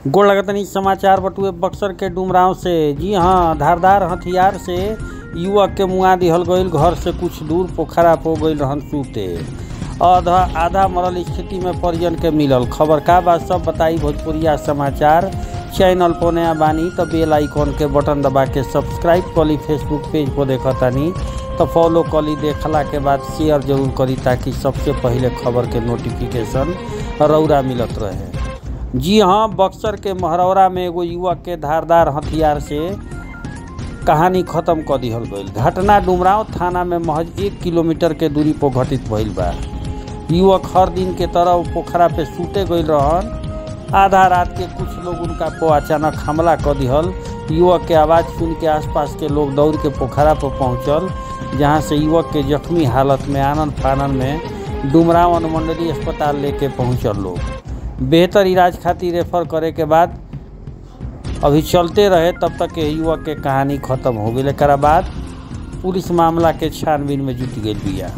गोड़ लगतनी समाचार बटुए बक्सर के डुमराव से जी हाँ धारदार हथियार से युवक के मुआ दिहल गईल घर से कुछ दूर पोखरा पो गईल रहन सूते आधा आधा मरल स्थिति में परिजन के मिलल खबर का बात सब बताई भोजपुरिया समाचार चैनल पर नया बानी तो बेल आइकॉन के बटन दबा के सब्सक्राइब कली फेसबुक पेज पर देखतानी तो फॉलो कली देखला के बाद शेयर जरूर करी ताकि सबसे पहले खबर के नोटिफिकेशन रौरा मिलत रहे जी हाँ बक्सर के महरौरा में एगो युवक के धारदार हथियार से कहानी खत्म कर दिहल गईल घटना डुमराव थाना में महज एक किलोमीटर के दूरी पर घटित भइल बा युवक हर दिन के तरह पोखरा पे सूते गईल रहन आधा रात के कुछ लोग उनका को अचानक हमला कर दिहल युवक के आवाज़ सुन के आसपास के लोग दौड़ के पोखरा पर पहुंचल जहां से युवक के जख्मी हालत में आनंद फानन में डुमराव अनुमंडलीय अस्पताल लेके पहुंचल लोग बेहतर इलाज खातिर रेफर करे के बाद अभी चलते रहे तब तक के युवक के कहानी खत्म हो गई एक बाद पुलिस मामला के छानबीन में जुट गई बिया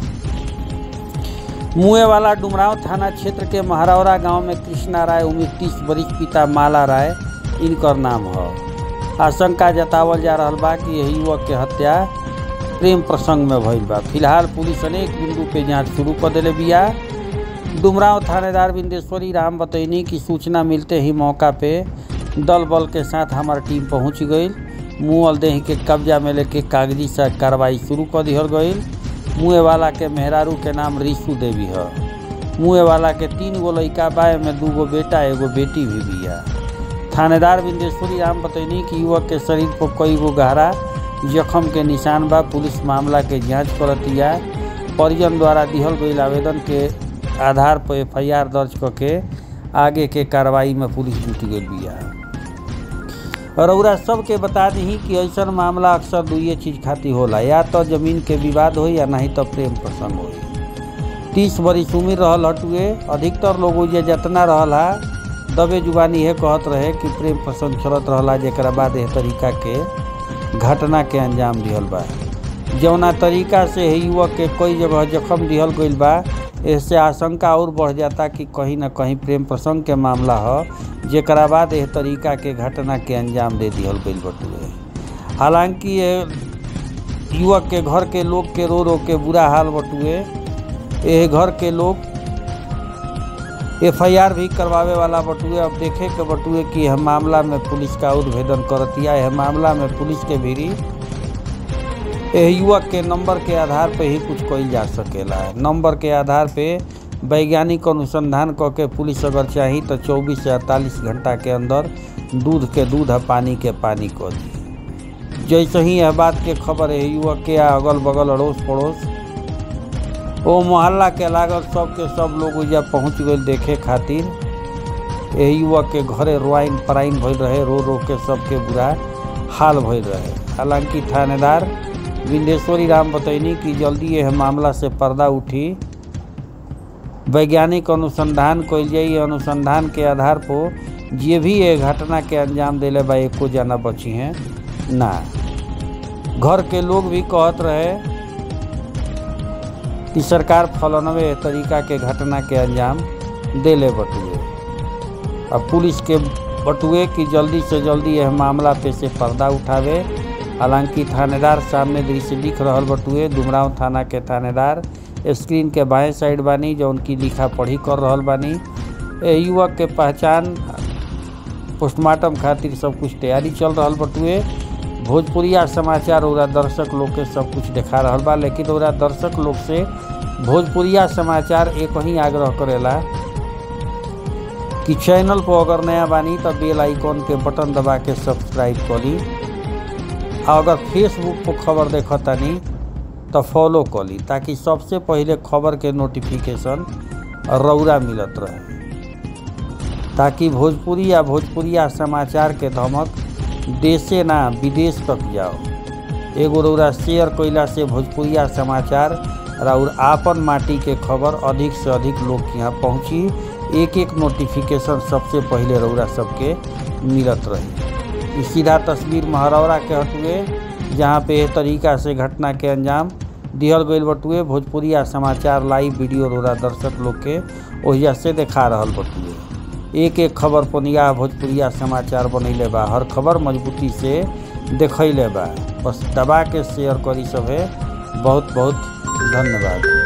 मुए वाला डुमराव थाना क्षेत्र के महारौरा गांव में कृष्णा राय उम्र तीस वरिष्ठ पिता माला राय इनकर नाम है आशंका जतावल जा रहा बा कि यह युवक के हत्या प्रेम प्रसंग में भइल बा फिलहाल पुलिस अनेक बिंदु पे जांच शुरू कर दिले बिया डुमराव थानेदार बिंदेश्वरी राम बतैनी की सूचना मिलते ही मौका पे दल बल के साथ हमार टीम पहुंच गई मुअल देह के कब्जा में लेके कागजी से कार्रवाई शुरू कर दिहल गई मुए वाला के मेहरारू के नाम रिशु देवी है मुए वाला के तीन गो लड़का बा में दू गो बेटा एगो बेटी भी बिया थानेदार बिंदेश्वरी राम बतैनी कि युवक के शरीर पर कई गो गहरा जख्म के निशान बा पुलिस मामला के जांच करतिया परिजन द्वारा दिहल गई आवेदन के आधार पर एफ दर्ज करके आगे के कार्रवाई में पुलिस जुट गई बिया रउरा सबके बता दी कि ऐसा मामला अक्सर दुइये चीज खातिर होला या तो जमीन के विवाद हो या नहीं तो प्रेम प्रसंग हो तीस बरिस उम्र रहल हटुए अधिकतर लोग जे जतना रहल हा दबे जुबानी है कहत रहे कि प्रेम प्रसंग चलत रहला जरा बाद एह तरीका के घटना के अंजाम दिहल बा जौना तरीका से युवक के कई जगह जख्म दिहल गईल बा इससे आशंका और बढ़ जाता कि कहीं ना कहीं प्रेम प्रसंग के मामला ह जरा बाद एह तरीका के घटना के अंजाम दे दिहल गईल बटुए हालांकि ये युवक के घर के लोग के रो रो के बुरा हाल बटुए यह घर के लोग एफ भी करवावे वाला बटुए अब देखे के बटुए कि यह मामला में पुलिस का उद्भेदन करतिया यह मामला में पुलिस के भीरी यह युवक के नंबर के आधार पे ही कुछ कईल जा सकेला नंबर के आधार पे वैज्ञानिक अनुसंधान क के पुलिस अगर चाही तो 24 से 48 घंटा के अंदर दूध के दूध और पानी के पानी कर दी जैसे ही यह बात के खबर है युवक के अगल बगल अड़ोस पड़ोस ओ मोहल्ला के लागल सब के सब लोग उजा पहुँच गए देखे खातिर यह युवक के घरे रोआइन पराइन भइल रहे रो रो के सबके बुरा हाल भइल रहे हालांकि थानेदार विंदेश्वरी राम बतैनी कि जल्दी यह मामला से पर्दा उठी वैज्ञानिक अनुसंधान कल जाई अनुसंधान के आधार पर जे भी ये घटना के अंजाम दिले बा एको जाना बची हैं ना घर के लोग भी कहत रहे कि सरकार फलनवे तरीका के घटना के अंजाम देले बटुए अब पुलिस के बटुए कि जल्दी से जल्दी यह मामला पे से पर्दा उठावे हालांकि थानेदार सामने दृश्य दिख रहा बटुए डुमराव थाना के थानेदार स्क्रीन के बाएं साइड बानी जो उनकी लिखा पढ़ी कर रहा बानी युवक के पहचान पोस्टमार्टम खातिर सब कुछ तैयारी चल रहा बटुए भोजपुरिया समाचार और दर्शक लोग के सब कुछ दिखा रहा बा लेकिन और दर्शक लोग से भोजपुरिया समाचार एक ही आग्रह करेला कि चैनल पर अगर नया बानी तो बेल आइकॉन के बटन दबा के सब्सक्राइब करी अगर फेसबुक पर खबर देखतानी तो फॉलो करी ताकि सबसे पहले खबर के नोटिफिकेशन रौरा मिलत रहे ताकि भोजपुरी या भोजपुरिया समाचार के धमक देशे ना विदेश तक जाओ एगो रौरा शेयर कैला से भोजपुरिया समाचार और आपन माटी के खबर अधिक से अधिक लोग के यहाँ पहुँची एक एक नोटिफिकेशन सबसे पहले रौरा सबके मिलत रही सीधा तस्वीर महरौरा के हटुए जहाँ पे एह तरीका से घटना के अंजाम दिहल गईल बटुए भोजपुरिया समाचार लाइव वीडियो रोरा दर्शक लोग के ओहिया से देखा रहल बटुए एक एक खबर पर निगाह भोजपुरिया समाचार बनैले बा हर खबर मजबूती से देखैले बा बस दबा के शेयर करी सभे बहुत बहुत धन्यवाद